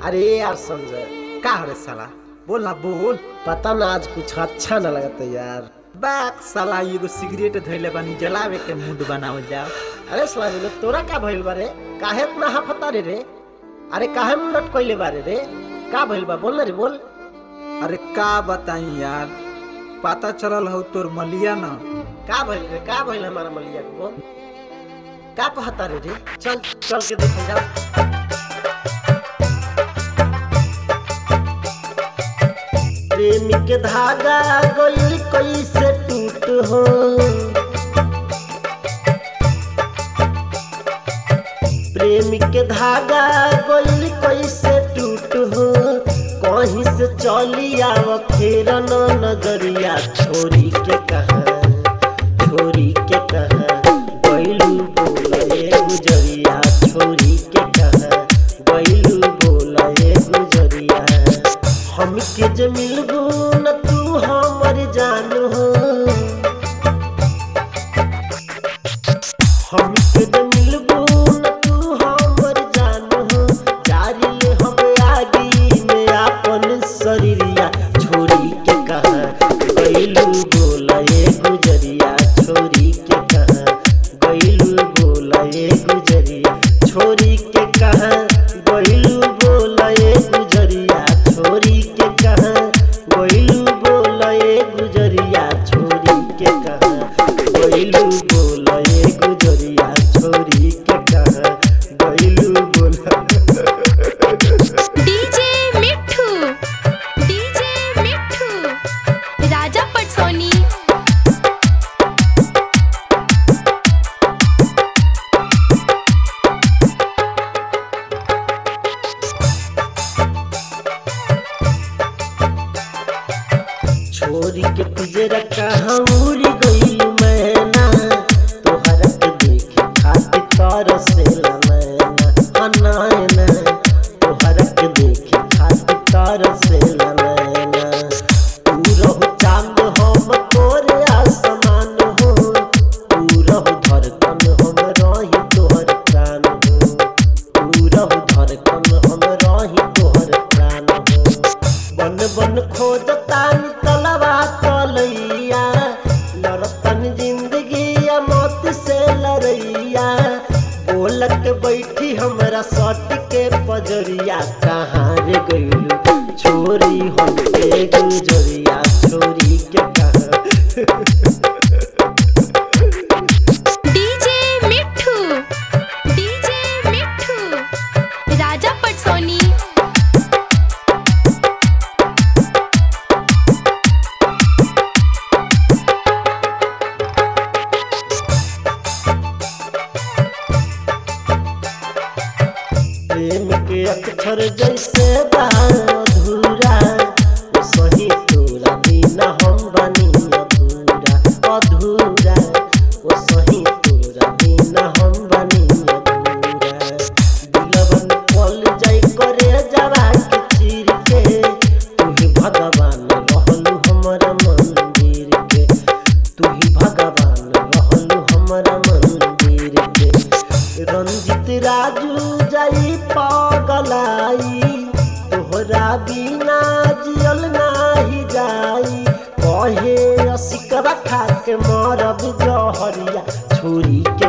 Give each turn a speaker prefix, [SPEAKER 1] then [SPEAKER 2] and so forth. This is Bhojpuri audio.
[SPEAKER 1] अरे यार संजय
[SPEAKER 2] का रे साला बोल ना बोल
[SPEAKER 1] पता ना आज कुछ अच्छा ना लगता यार
[SPEAKER 2] बाक साला एगो सिगरेट धइले बानी जलावे के मूड बनावल जाओ
[SPEAKER 1] अरे स्वामी तोरा का भइल बारे काहे इतना हफता रे रे अरे काहे मुंडट कइले बारे रे का भइल बा बोल ना रे बोल
[SPEAKER 2] अरे का बताई यार पता चलल हो तोर मलिया न
[SPEAKER 1] का भइल रे का भइल हमारा मलिया को बोल का कहता रे रे चल चल के देखे जाओ प्रेम के धागा गइल कैसे टूट हो प्रेम के धागा गइल कैसे टूट हो कहीं से चली आव फेर न नजरिया छोरी के कहा छोरी के कहा गइलू बोले गुजरिया छोरी के कहा गइलू बोले गुजरिया हमके जे मिलबू न तू हमर जान हो हमके जे मिलबू न तू हमर जान हो जारी ले हम आगी में आपन शरीरिया छोरी के कहा गइलू बोले गुजरिया छोरी के कहा गइलू बोले गुजरिया छोरी के कहा गइलू बोले गुजरिया छोरी के कहा गइलू बोले गुजरिया छोरी के कहा गइलू बोले गुजरिया छोरी के कहा गइलू बोला
[SPEAKER 3] डीजे मिठू डीजे मिठू राजा पटसोनी
[SPEAKER 1] छोरी के पिजरा कहाँ उड़ी गई मैना तोहरा के देखे खातिर तरसेला नैना अनायना तोहरा के देखे खातिर तरसेला नैना तू रहो चांद हम तोरे आसमान हो तू रहो धड़कन हम रही तोहर प्राण हो तू रहो धड़कन हम रही तोहर प्राण हो बन बन खोजतान तलवा तलैया लड़तन जिंदगी या मौत से लड़ैया बोलक बैठी हमरा सट के पजरिया कहाँ रे गइलू छोरी हम के गुजरिया छोरी के कहाँ
[SPEAKER 3] डीजे मिठू डीजे मिठू राजा पटसोनी
[SPEAKER 1] प्रेम के अक्षर जैसे बा अधूरा ओ सही तोरा बिना हम बनी अधूरा अधूरा ओ सही तोरा बिना हम बनी अधूरा दिलवन पल जाई करे जवा के चीर के तू ही भगवान रहलू हमारा मंदिर के तू ही भगवान रहलू हमारा मंदिर के रंजित राजू जाई पगलाई तोहरा बिना जियल नाही जाई कहे असिकरा खा के मरब जहरिया छोरी के